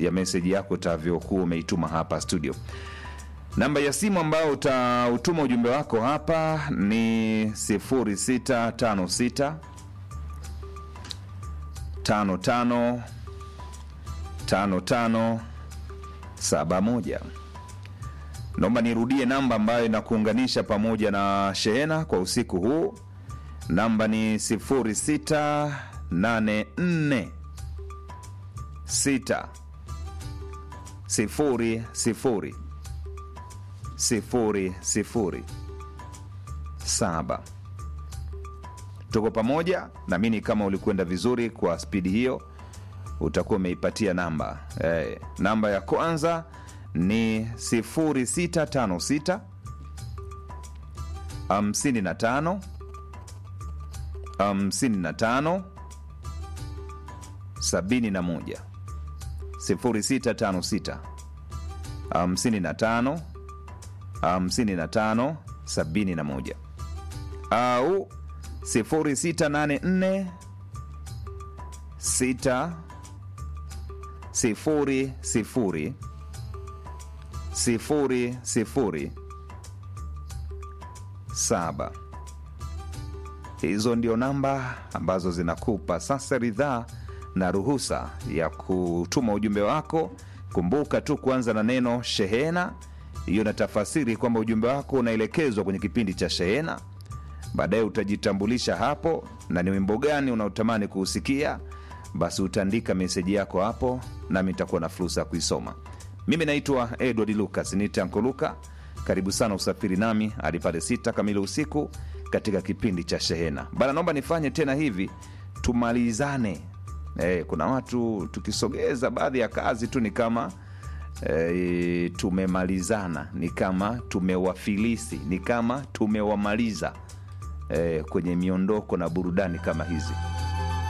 ya meseji yako utavyokuwa umeituma hapa studio namba ya simu ambayo utautuma ujumbe wako hapa ni 0656 55 55 71 naomba nirudie namba ambayo inakuunganisha pamoja na shehena kwa usiku huu namba ni 0684 6 sifuri sifuri sifuri sifuri saba tuko pamoja namini kama ulikwenda vizuri kwa spidi hiyo utakuwa umeipatia namba eh, namba ya kwanza ni 0656 55 55 71 0656 55 55 71 au 0684 6 sifuri sifuri sifuri sifuri saba hizo ndio namba ambazo zinakupa sasa ridhaa na ruhusa ya kutuma ujumbe wako kumbuka tu kuanza na neno shehena hiyo na tafasiri kwamba ujumbe wako unaelekezwa kwenye kipindi cha shehena baadaye utajitambulisha hapo na ni wimbo gani unaotamani kuusikia basi utaandika meseji yako hapo nami nitakuwa na fursa ya kuisoma mimi naitwa edward lucas nitanko luka karibu sana usafiri nami hadi pale sita kamili usiku katika kipindi cha shehena bana naomba nifanye tena hivi tumalizane e, kuna watu tukisogeza baadhi ya kazi tu ni kama e, tumemalizana ni kama tumewafilisi ni kama tumewamaliza e, kwenye miondoko na burudani kama hizi